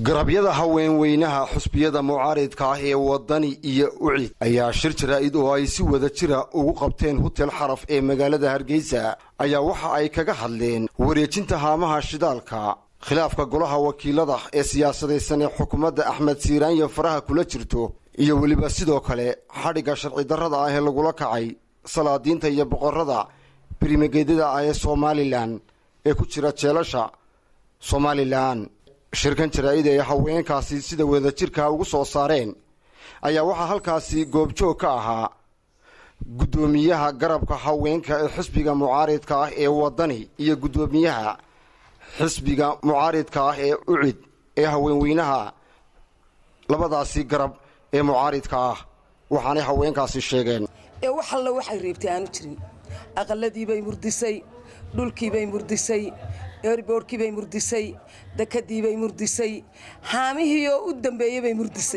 garabyada haweenweynaha xusbiyada mucaaridka ah ee wadani iyo ucid ayaa shir jaraa'id oo ay si wada jira ugu qabteen hutel xaraf ee magaalada hargeysa ayaa waxa ay kaga hadleen wareejinta haamaha shidaalka khilaafka golaha wakiilada ee siyaasadaysan ee xukuumadda axmed siiraanya faraha kula jirto iyo weliba sidoo kale xadhigga sharci darrada ah ee lagula kacay salaadiinta iyo boqorada birimageedyada ah ee somalilan ee ku jira jeelasha somalilan shirkan jaraa'id ay haweenkaasi sida wadajirka ugu soo saareen ayaa waxaa halkaasi goobjoog ka ahaa guddoomiyaha garabka haweenka ee xisbiga mucaaridka ah ee wadani iyo guddoomiyaha xisbiga mucaaridka ah ee ucid ee haweenweynaha labadaasi garab ee mucaaridka ah waxaanay haweenkaasi sheegeen ee wax alla waxay reebtay aanu jirin aqaladiibay murdisay dhulkiibay murdisay eerboorhkiibay murdisay dekadiibay murdisay haamihii oo u dambeeyey bay murdisay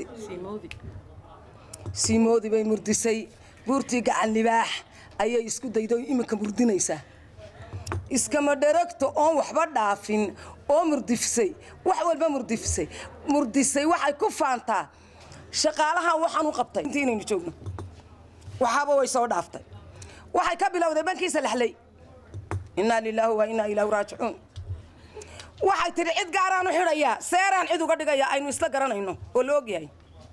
siimoodi bay murdisay buurtii gacan libaax ayay isku dayday oo iminka murdinaysaa iskama dharagto oon waxba dhaafin oo murdifisay wax walba murdifisay murdisay waxay ku faantaa shaqaalahan waxaan u qabtay intii inaynu joogno waxaaba way soo dhaaftay waxay ka bilowday bankiisa lexlay innaa lilaahi wa innaa ilaahu raajicuun waxay tidhi cid gaaraan u xidhayaa seeraan cid uga dhigayaa aynu isla garanayno oo la ogyahay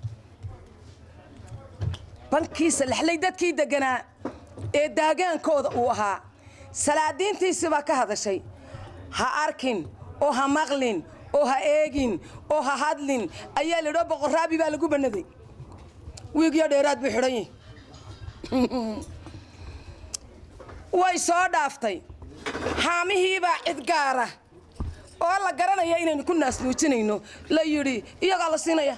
bankiisa lexlay dadkii deganaa ee daagaankooda uu ahaa salaadiintiisii baa ka hadashay ha arkin oo ha maqlin oo ha eegin oo ha hadlin ayaa ladhoo boqorraabi baa lagu bannaday wiigyo dheeraad buu xidhan yahi way soo dhaaftay haamihiibaa cid gaara oo la garanaya inaynu ku naasnuujinayno la yidhi iyagaa la siinaya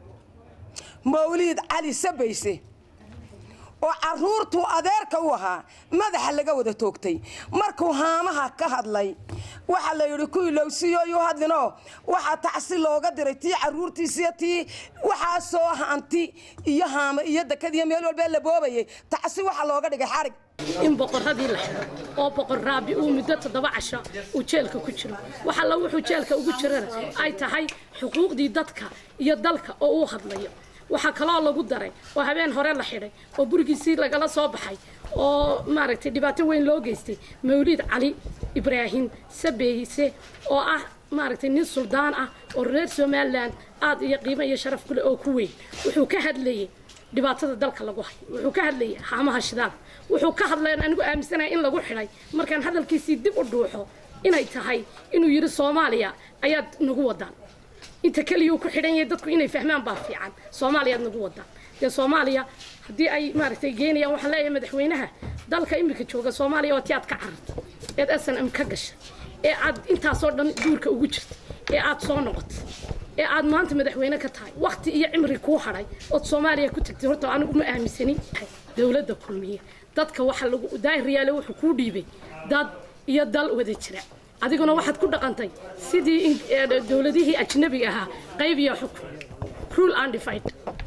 mawliid cali sabayse oo carruurtuu adeerka u ahaa madaxa laga wada toogtay markuu haamaha ka hadlay waxaa la yidhi ku ilowsiiyooyuu hadlinoo waxaa tacsi looga diray tii carruurtiisiyo tii waxaasoo hanti iyo haama iyo dekadiyo meel walbee la boobayay tacsi waxaa looga dhigay xarig in boqorradii la xidho oo boqor raabi uu muddo toddoba casho uu jeelka ku jiro wax alla wuxuu jeelka ugu jirana ay tahay xuquuqdii dadka iyo dalka oo uu hadlayo waxaa kaloo lagu daray oo habeen hore la xidhay oo gurigiisii lagala soo baxay oo maaragtay dhibaato weyn loo geystay mawliid cali ibraahim sabeyse oo ah maaragtay nin suldaan ah oo reer somalilan aad iyo qiimo iyo sharaf kuleh oo ku weyn wuxuu ka hadlayay dhibaatada dalka lagu hayo wuxuu ka hadlayay haamaha shidaalka wuxuu ka hadlayan anigu aaminsanaya in lagu xidhay markaan hadalkiisii dib u dhuuxo inay tahay inuu yidhi soomaaliya ayaad nagu wadaan inta keliyuu ku xidhan yahay dadku inay fahmaan baa fiican soomaaliyaad nagu wadaan dee soomaaliya haddii ay maaragtay geenayaan waxaan leeyahay madaxweynaha dalka iminka jooga soomaaliya oo ti aad ka carartay eed s n m ka gashay ee aad intaasoo dhan duurka ugu jirtay ee aad soo noqotay ee aad maanta madaxweyne ka tahay wakti iyo cimri kuu hadhay ood soomaaliya ku tagtay horta anigu ma aaminsanin dowladda kulmiye dadka waxa lagu daahiriyaale wuxuu kuu dhiibay dad iyo dal wada jira adiguna waxaad ku dhaqantay sidii dowladihii ajnabiga ahaa qayb iyo xukun rule undified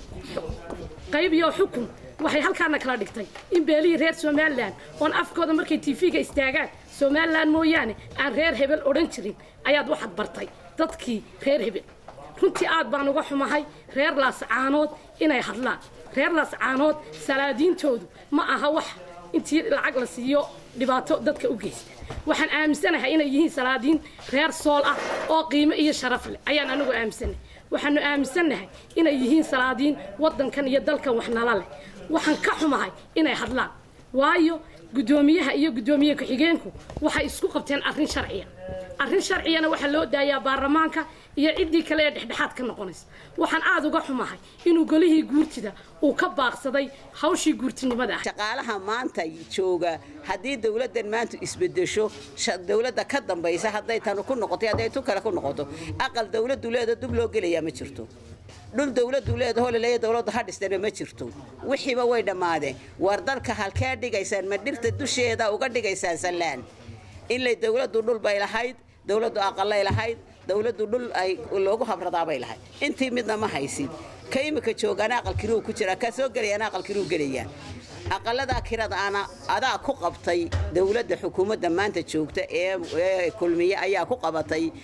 qayb iyo xukun waxay halkaana kala dhigtay in beelihii reer somalilan oon afkooda markay tv-ga istaagaan somalilan mooyaane aan reer hebel odhan jirin ayaad waxaad bartay dadkii reer hebel runtii aad baan uga xumahay reer laascaanood inay hadlaan reer laascaanood salaadiintoodu ma aha wax intii lacag la siiyo dhibaato dadka u geysta waxaan aaminsanahay inay yihiin salaadiin reer sool ah oo qiimo iyo sharaf leh ayaan anigu aaminsanahay waxaanu aaminsannahay inay yihiin salaadiin waddankan iyo dalkan wax nala leh waxaan ka xumahay inay hadlaan waayo guddoomiyaha iyo guddoomiye ku-xigeenku waxay isku qabteen arrin sharciya arrin sharciyana waxaa loo daayaa baarlamaanka iyo ciddii kale ee dhexdhexaad ka noqonaysa waxaan aada uga xumahay inuu golihii guurtida uu ka baaqsaday hawshii guurtinimada ah shaqaalaha maanta jooga haddii dowladdan maanta isbedesho dowladda ka dambaysa hadday tan ku noqoto hadday tu kale ku noqoto aqal dowladdu leeda dub loo gelayaa ma jirto dhul dowladdu leedahoo laleeya dowladdu ha dhistana ma jirto wixiiba way dhammaadeen war dalka halkee dhigaysaan ma dhirta dusheeda uga dhigaysaan sallaan inlay dowladdu dhul bay lahayd dowladdu aqalay lahayd dowladdu dhul ay loogu habradaabay lahayd intii midna ma haysid ka imika joogaana aqal kiruu ku jira ka soo gelayaana aqal kiruu gelayaa aqaladaa kirada ana adaa ku qabtay dowladda xukuumadda maanta joogta ee kulmiye ayaa ku qabatay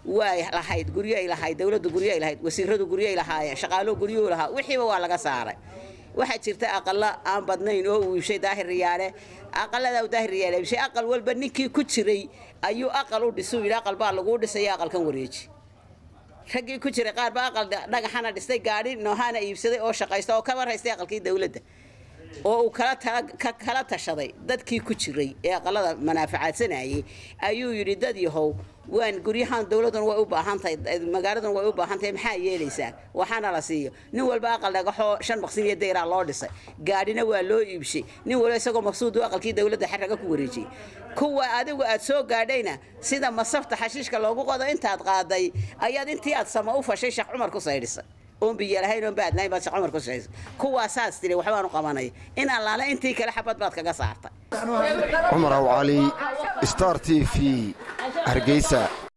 way lahayd guryoay lahayd dowladdu guryoay lahayd wasiiradu guryoay lahaayeen shaqaaluhu guryuhu lahaa wixiiba waa laga saaray waxaa jirta aqalo aan badnayn oo uu iibshay daahir riyaale aqaladaa uu daahir riyaale iibshay aqal walba ninkii ku jiray ayuu aqal u dhisay yidhi aqal baa laguu dhisaya aqalkan wareeji raggii ku jiray qaar baa aqal dhagaxana dhistay gaadhi noohaana iibsaday oo shaqaysta oo kaba raystay aqalkii dowladda oo uu kala tashaday dadkii ku jiray ee aqalada manaafacaadsanayay ayuu yidhi dad yahow waan guryahan dowladdan way u baahantahay magaaladan way u baahantahay maxaa yeelaysaan waxaana la siiyo nin walba aqal dhagaxoo shan maqsin iyo dayraa loo dhisay gaadhina waa loo iibshay nin walba isagoo maqsuudu aqalkii dowladda xaraga ku wareejiyey kuwa adigu aad soo gaadhayna sida masafta xashiishka loogu qodo intaad qaaday ayaad intii aad sama u fashay sheekh cumar ku saydhisay oon biyo lahayn oon baad lahayn baad sheekh cumar ku saydhisay kuwaasaas tiri waxbaan u qabanaya in allaale intii kale xabad baad kaga saartay cumar aw cali star t v hargeysa